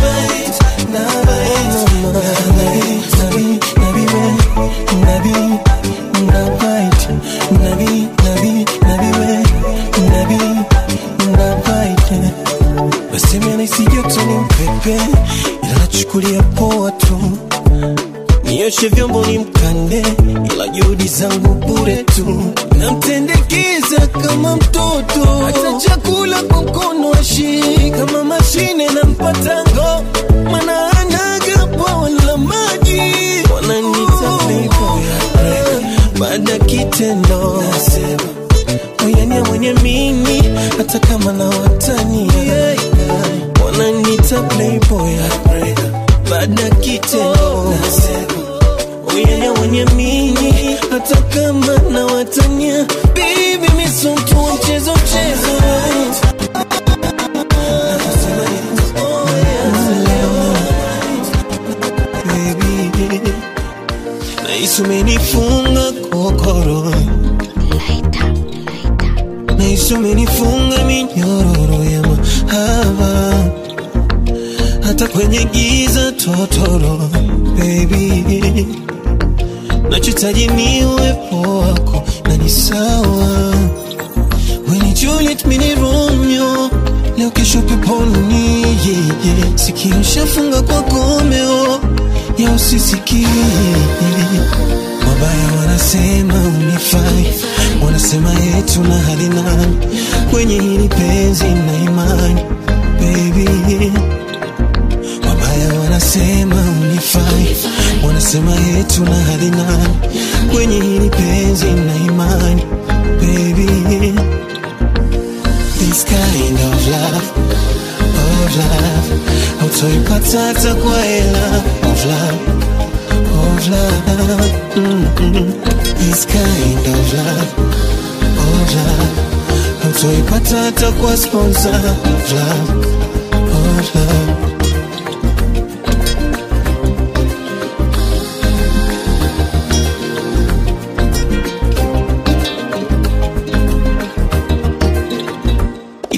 Mama, nabi, nabi, we, nabi, nabite, nabi, nabi, nabi, we, nabi, nabite. Waseme anahisi joto ni mpepe, ila nachukulia poa tu. Nioshe vyombo ni mkande, ila juhudi zangu bure tu. Namtendekeza kama mtoto, hata chakula kwa mkono ashii kama mashine na mpatango, mana anaga bwawa la maji. Wananiita playboy heartbreaker, baada ya kitendo nasema oyania mwenye mimi, hata kama na watania wananiita playboy heartbreaker, baada ya kitendo nasema Uyenya mwenye mini hata kama na watania Baby mi sio mtu wa mchezo mchezo Baby, Nahisi umenifunga kokoro Nahisi umenifunga minyororo ya mahaba hata kwenye giza totoro baby nachotaji ni uwepo wako na ni sawa weni Juliet mini Romeo leo kesho peponi yeah, yeah. sikio shafunga kwa gomeo ya usisikie wabaya wanasema unifai wanasema yetu na hali nani kwenye hili penzi na imani baby wabaya wanasema unifai wanasema yetu na hali nani kwenye hili penzi na imani baby this kind of love of love hautoipata hata kwa hela of love of love mm-mm. this kind of love of love hautoipata hata kwa sponsor of love of love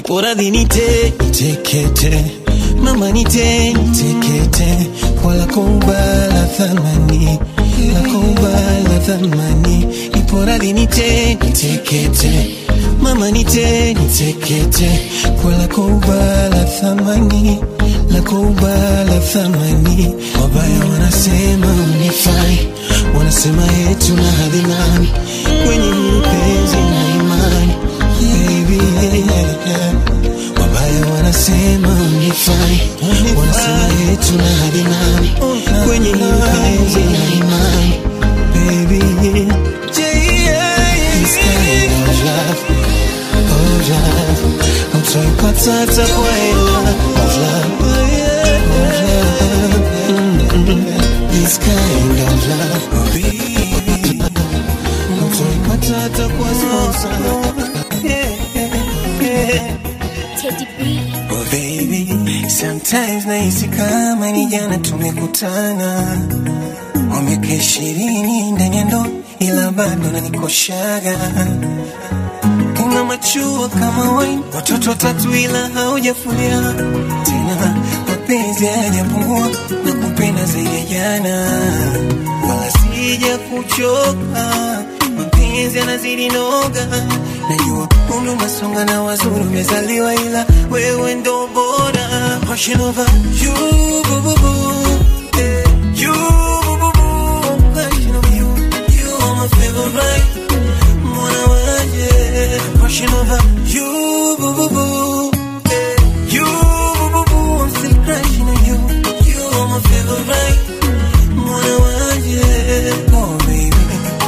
poradhi nite nitekete mama nite nitekete kwa lako ubala thamani lako ubala thamani iporadhi nite nitekete mama nite nitekete kwa lako ubala thamani lako ubala thamani wabaya wanasema unifai wanasema yetu na hadhi nani kwenye hili penzi na imani baby yeah, yeah. wabaya wanasema unifai wanasema yetu na hadhi nani kwenye hili penzi na imani baby yeah. This kind of love, of love, hutaipata hata kwa hela of love, of love. Mm-mm. This kind of love, baby, hutaipata hata kwa sponsor. Yeah, yeah, yeah. Oh baby, sometimes nahisi kama ni jana tumekutana, wa miaka ishirini ndani ya ndoa, ila bado nanikoshaga. Una machua kama wine, watoto watatu ila haujafulia tena, mapenzi hayajapungua na kupenda zaidi ya jana, wala sija kuchoka mapenzi yanazidi noga, najua umri unasonga na wazuri umezaliwa, ila wewe ndo bora. Passion over you, boo, boo, boo. Eh, you, boo, boo, boo. Passion over you, you are my favorite. Mwana waje. Passion over you, boo, boo, boo. Eh, you, boo, boo, boo. I'm still crushing on you, you are my favorite. Mwana waje. Oh baby.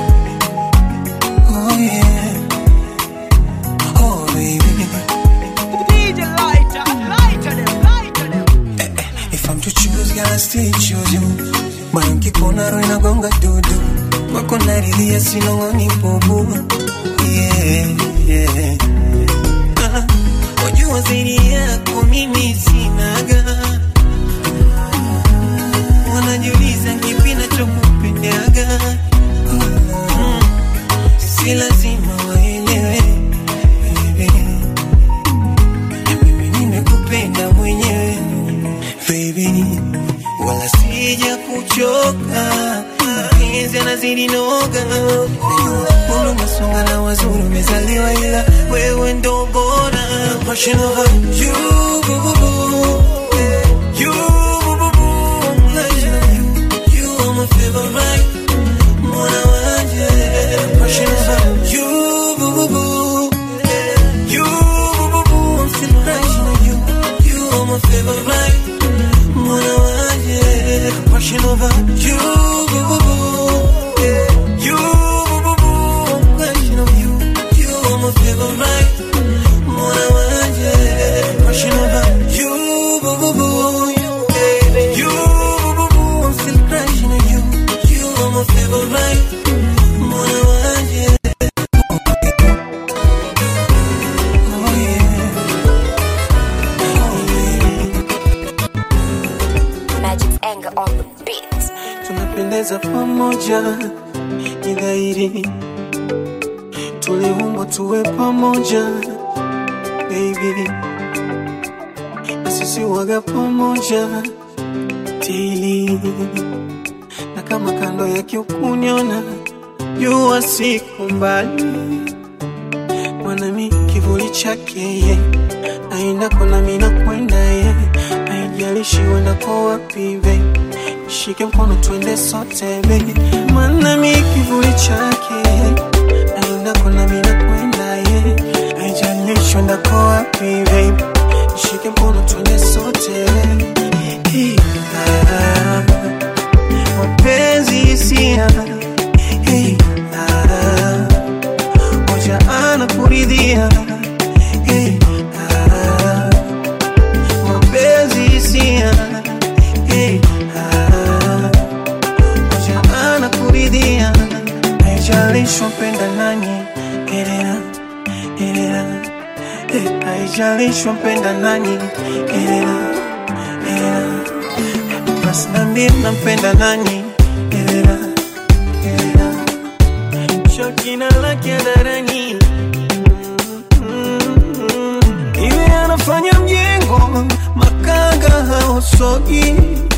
Oh yeah. Oh baby. DJ lighter, lighter them, lighter them. If I'm to choose, girl, I still choose you. Moyo nkikona roho inagonga dudu. Wako naridhia sinong'oni bubu. Yeah, yeah. Ah, Wajua zaidi yako mimi sinaga. Wanajiuliza kipi nachokupendaga. Mm, Si lazima waelewe baby. Mimi nimekupenda mwenyewe baby, wala sija kuchoka, mapenzi yanazidi noga, Mungu umesonga na wazuri umezaliwa, ila wewe ndo bora. Passion over you, boo, boo, boo. You, boo, boo, boo. I'm passion over you. You are my favorite. Mwana waje. Passion over you, boo, boo, boo. You, boo, boo, boo. I'm still crushing on you. You are my favorite. Mwana waje. Passion over you, boo, boo, boo. You, boo, boo, boo. I'm crushing on you. You are my favorite. Mwana waje. Passion over you, boo, boo, boo. You, boo, boo, boo. I'm still crushing on you. You are my favorite. Mwana waje. Oh yeah. Magic's anger on the beat. tunapendeza pamoja, ni dhahiri tuliumbwa tuwe pamoja baby, na sisi waga pamoja tili, na kama kando yake ukuniona, jua siku mbali, mwanami kivuli chake ye aendako nami nakwenda ye, haijalishi uendako wapi baby shike mkono twende sote baby, maana mi kivuli chake aendako nami nakwenda ye, haijalishi uendako wapi baby, shike mkono twende sote Hey, ah, mapenzi hisia Hey, ah, moja anakuridhia Hey, ah, mapenzi hisia Hey, ah, moja anakuridhia haijalishi mpenda nani elea elea Eh, haijalishi mpenda nani elea elea basi nambie nampenda nani elea elea shakina lake hadharani Mm, mm, mm. iwe sogi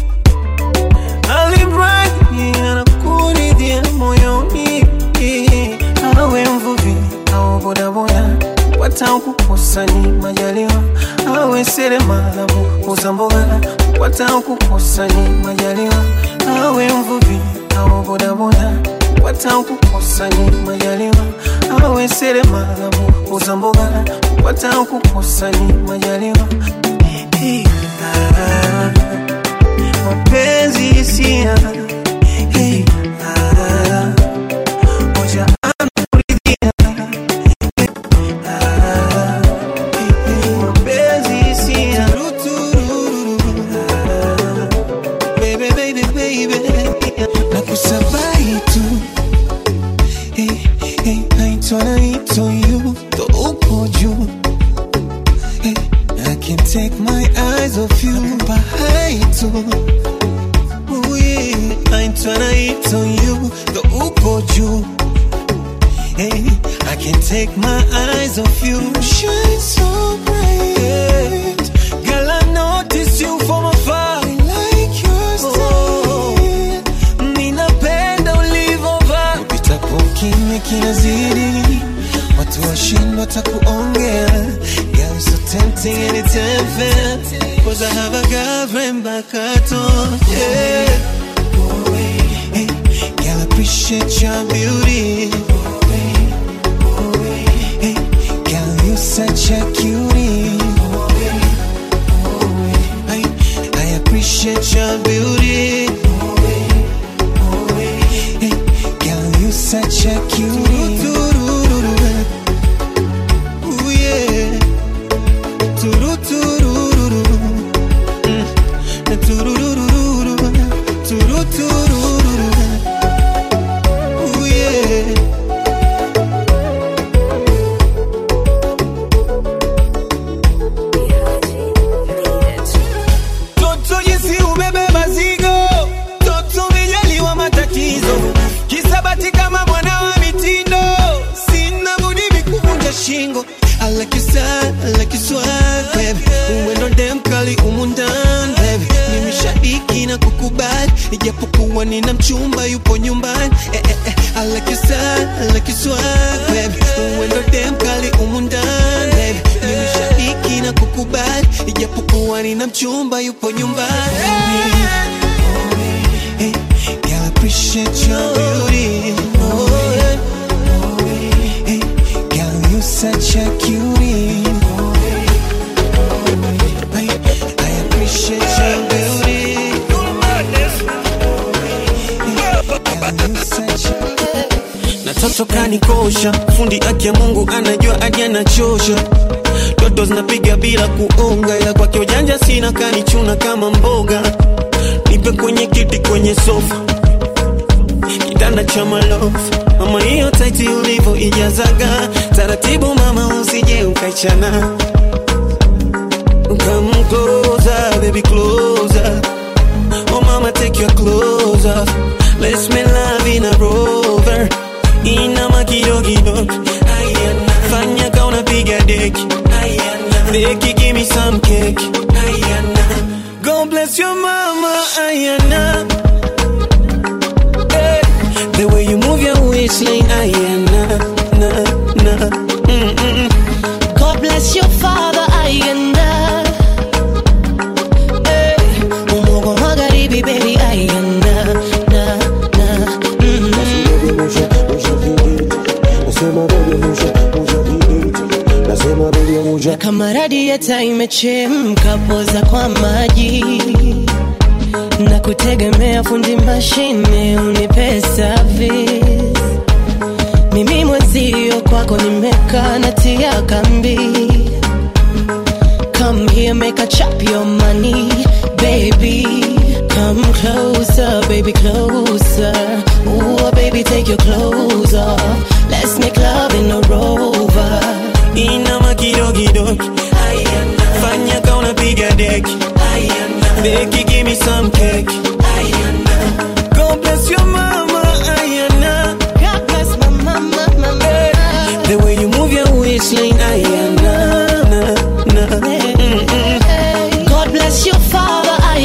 alimradi anakuridhia moyoni awe mvuvi au bodaboda kupata kukosa ni majaliwa awe seremala muuza mboga kupata kukosa ni majaliwa awe mvuvi au bodaboda kupata kukosa ni majaliwa awe seremala muuza mboga kupata kukosa ni majaliwa Hey, ah, mapenzi hisia Hey, ah, moja anuridhia Ah, hey, mapenzi hisia Ah, baby, baby, baby. nakusabai tu Hey, hey, naitwa naitwa you ndo upo juu Hey, I can't take my eyes off you Bahai tu Ooh yeah Naitwa naitwa you ndo upo juu Hey, I can't take my eyes off you Shine so bright Girl, I notice you from afar I like your style Ninapenda ulivovaa Upitapo kimya kinazidi Watu washindwa takuongea Girl, so tempting and it's unfair Cause I have a girlfriend back at home Yeah Hey, girl, I appreciate your beauty Hey, girl, you such a cutie I, I appreciate your beauty Hey, girl, you such a cutie Ooh, yeah. Tururururu. Mm. Tururururu. Tururururu. Ooh, yeah. Toto jinsi umebeba zigo, toto umejaliwa matatizo, kisabati kama mwana wa mitindo, sina budi mikuvunja shingo. I like your style, I like your swag, baby. Uwendo dem kali umundan, baby. Mimi shabiki na kukubali, ijapokuwa nina mchumba yupo nyumbani. Eh, eh, eh. I like your style, I like your swag, baby. Uwendo dem kali umundan, baby. Mimi shabiki na kukubali, ijapokuwa nina mchumba yupo nyumbani. Hey, girl, I appreciate your beauty. Oh, yeah. Hey, girl, you such a cutie. I, I appreciate your beauty. Girl, you such a na toto kanikosha fundi aki ya mungu anajua aje anachosha toto zinapiga bila kuonga ila kwake ujanja sina kanichuna kama mboga nipe kwenye kiti kwenye sofa kitanda cha malofu mama hiyo taiti ulivyo ijazaga taratibu mama usije ukaichana Come closer, baby, closer. Oh, mama, take your clothes off. Let's make love in a rover. Inama kidogo Ayana. Fanya ka unapiga deki Ayana. Deki, give me some cake Ayana. God bless your mama Ayana. Hey. The way you move your waistline Ayana. Na, na. Mm-mm. God bless your father Ayanda Eh, Umogo magharibi baby Ayanda na na na kama radieta imechemka poza kwa maji na kutegemea fundi mashine unipe service mimi mwenzio kwako nimekaa natia kambi come here make a chop your money baby come closer baby closer Ooh, baby take your clothes off let's make love in a rover Inama kidogo Fanya ka unapiga deki Deki, give me some cake God bless your mama Ayana. God bless my mama, mama. The way you move your waistline Ayana. Na, na. Mm-mm. God bless your father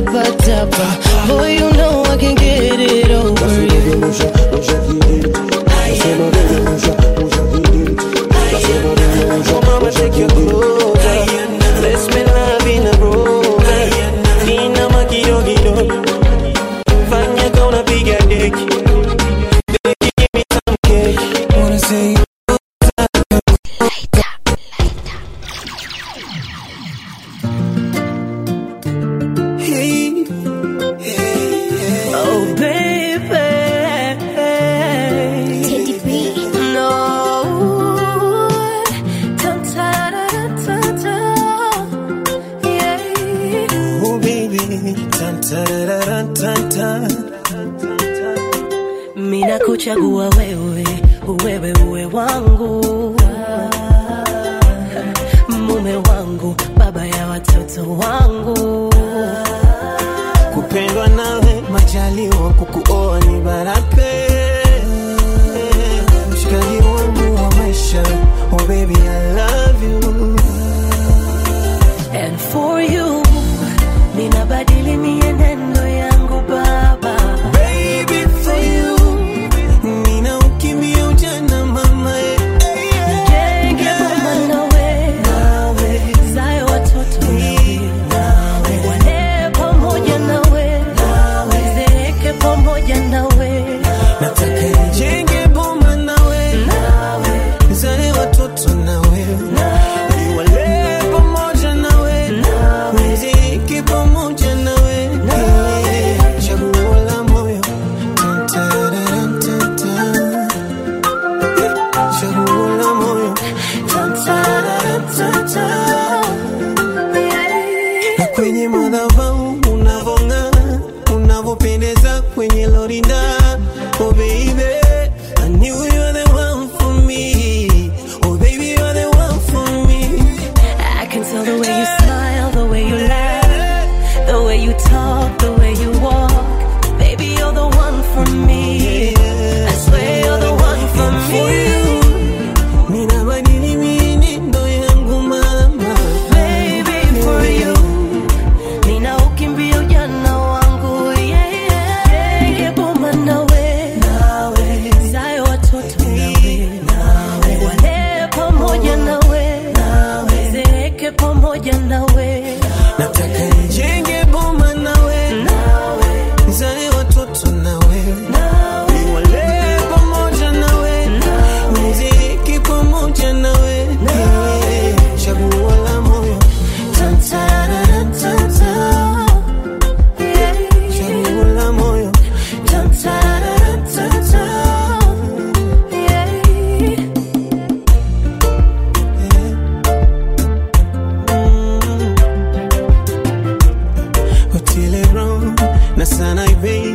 tapa tapa. Boy, you know I can get it over you. Mama, take your clothes off. Let's make love in a row. Inama kidogo kidogo. Fanya kama unapiga deki. Deki, give me some cake. Wanna say Hey, Oh, baby. Teddy B. No. Dun, ta, da, da, da, da. Yeah. oh baby. Tan, tararara, tan, tan. Mina kuchagua wewe, wewe uwe wangu, mume wangu, baba ya watoto wangu. kupendwa nawe majaliwa kukuoa ni baraka mshikaji wangu wa maisha oh baby I love you And for you, ninabadili mienendo yangu baba. baby for you nina ukimbia ujana mama eh. Nijenge boma nawe, zae watoto nawe, walee pamoja nawe, zeeke pamoja nawe. nataka nijenge boma nawe nizale watoto nawe niwalee pamoja nawe niziki pamoja nawe chaguo la moyo Tan, tararan, tan, tan. chaguo la moyo Tan, tararan, tan, tan. na kwenye madhabahu unavong'aa unavopendeza kwenye lorinda oh baby I knew you were the one for me oh baby you're the one for me I can tell the way you smile, the way you laugh, the way you talk, the way you walk. Baby, you're the one for me. I swear you're the one for for me. you ninabadili mienendo yangu mama Baby, for you. Nina ukimbia ujana wangu, yeah, yeah. Nige boma nawe, zae watoto nawe, walee pamoja nawe, zeeke pamoja nawe. nataka nijenge boma nawe nizale watoto nawe niwalee pamoja nawe niziki pamoja nawe chaguo la moyo Tan, tararan, tan, tan. chaguo la moyo Tan, tararan, tan, tan. Otile Brown na sana baby